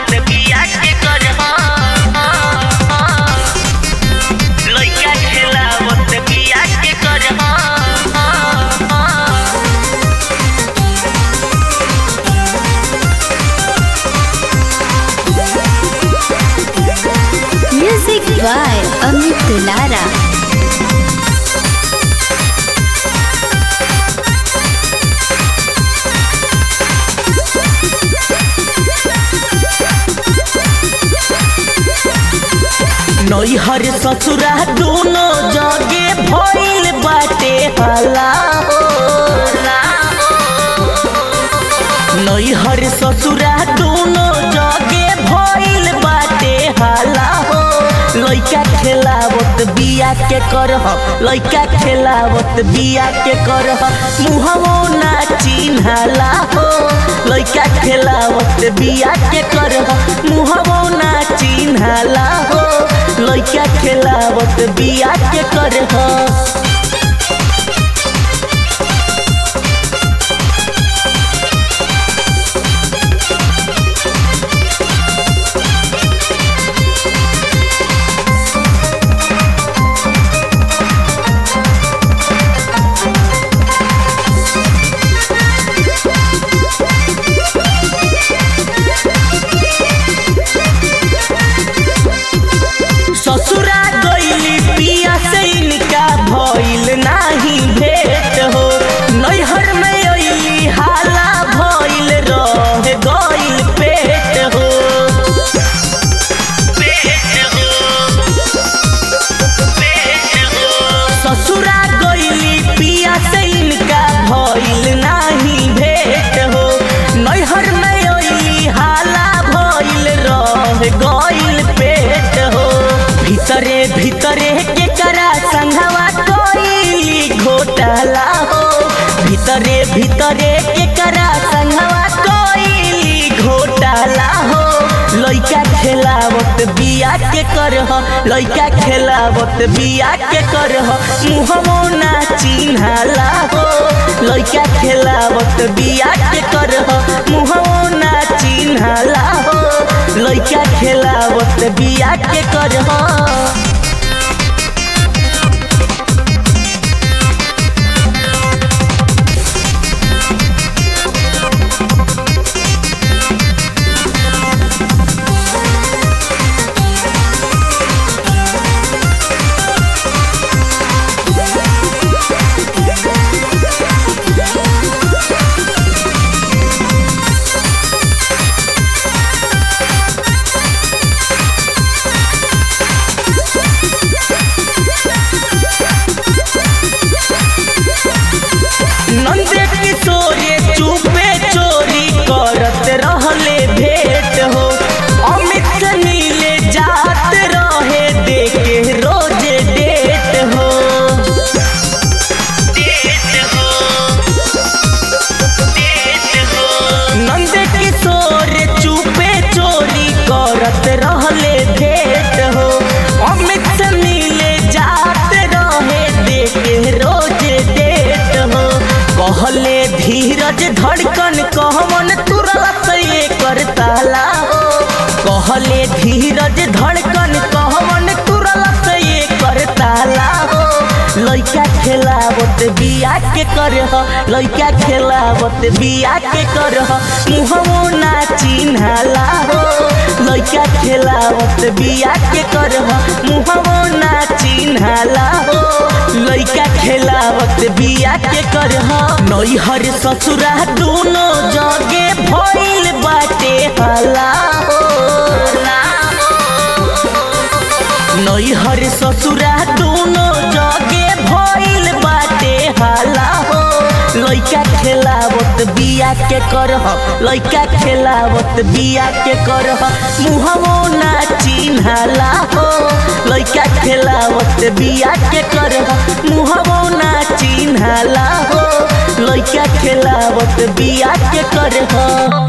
खेलावत बिया के कर लइका खेलावत बिया के कर Music by Amit Tulara. नैहर ससुरा दोनों जगे भइल बाटे हला हो नैहर ससुरा दोनों जगे भइल बाटे हला हो लइका खेलावत बिया के करह लइका खेलावत बिया के करह मुहवो ना चिन्हाला हो लइका खेलावत बिया के करह मुहवो ना चिन्हाला हो लइका खेलावत बिया के करह ससुरा गईली पिया से इनका भइल नाही भेट हो नैहर में अइली हाला भइल रह गइल पेट हो ससुरा गईली पिया से इनका भइल नाही भेट हो नैहर में अइली हाला भइल रह गइल पेट हो भीतरे भीतरे के करा संघवा कोइली घोटाला हो भीतरे भीतरे के करा संघवा कोइली घोटाला हो लइका खेलावत बिया के करह लइका खेलावत बिया के करह मुहमो ना चिन्हाला हो लइका खेलावत बिया के करह मुहमो ना चिन्हाला हो लइका खेलावत बिया के करह नंद किशोरे चुपे चोरी करत रहले भेंट हो अमित से नीले जात रहे देखे रोजे डेट हो नंद किशोर चुपे चोरी करत रहले भेंट हो अमित से मीले जात रहे देखे रोज डेट हो कहले धीरज धड़कन कहमन तुरलत ये करताला हो कहले धीरज धड़कन कहमन तुरलत ये करताला हो लइका खेलावत बिया के करह लइका खेलावत बिया के करह मुहमो ना चिन्हाला हो लइका खेलावत बिया के करह मुहमो ना चिन्हाला हो लइका खेलावत बिया के करह नैहर ससुरा दोनों जगे भइल बाटे हला हो नैहर ससुरा दोनों जगे भइल बाटे हाला हो लइका खेलावत बिया के करह लइका खेलावत बिया के करह मुहवो ना चिन्हाला हो लइका खेलावत बिया के करह मुहवो ना चिन्हाला हो लइका खेलावत बिया के करह